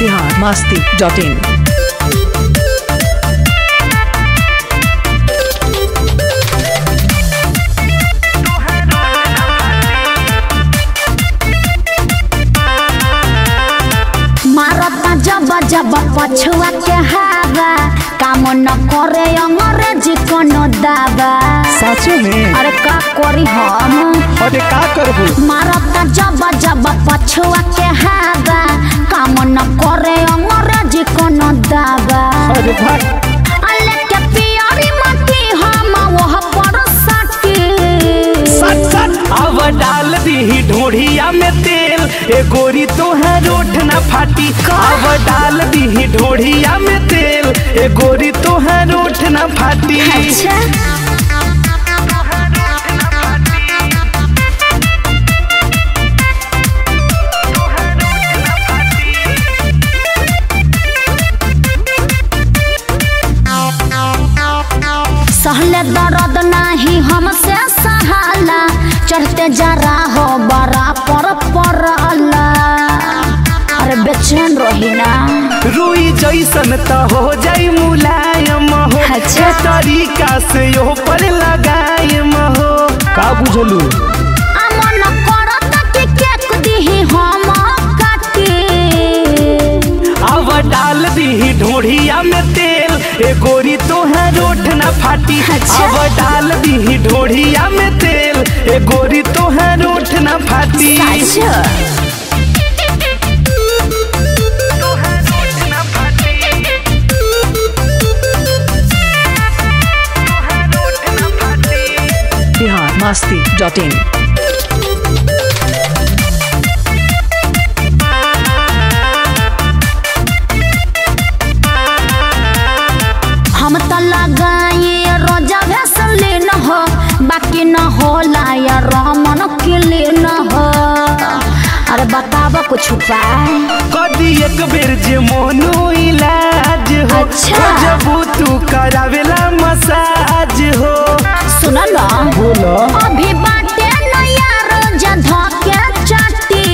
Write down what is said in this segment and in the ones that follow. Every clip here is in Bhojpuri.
बिहार मस्ती डॉट इन मारता जब जब पछुआ के हवा काम न करे अंग्रेजी कोनो दावा साचो में अरे का करी हम अरे का करबू मारता जब जब पछुआ के हवा काम न करे अंग्रेजी कोनो दावा अरे भाई अल्ले के पियरी मती हम वह पर सटी सट सट अब डाल दी ढोढ़िया में तेल ए गोरी तोहर रोठ न फाटी अब डाल दी ढोढ़िया में तेल ए गोरी तोहर रोठ न फाटी अच्छा सहले दर्द नाही हमसे सहाला चढ़ते जरा हो बड़ा पर पड़ला अरे बेचैन रही ना रुई जैसन त हो जाई मुलायम हो अच्छा। ए तरीका से यो पर लगायम हो का बुझलू अमन करत कि केक दिही हम काटी अब डाल दी ढोढ़िया में तेल ए गोरी तोहर रोठ न फाटी अच्छा। अब डाल दी ढोढ़िया में तेल ए गोरी तोहर रोठ न फाटी सच बिहार मस्ती डॉट इन हम तो लगाए रोजा वैसलीन हो बाकी न होला या रमन क्लीन हो अरे बताब कुछ उपाय कदी एक बेर जे मोनो इलाज हो अच्छा। जबू तू करावेला मसाज हो सुन न बोलो अभी बाटे न यार जधा के चाटी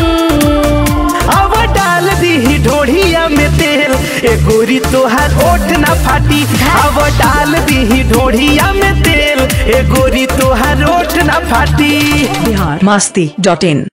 अब डाल दी ढोढ़िया में तेल ए गोरी तोहर ओठ न फाटी अब डाल दी ढोढ़िया में तेल ए गोरी तोहर ओठ न फाटी बिहार मस्ती डॉट इन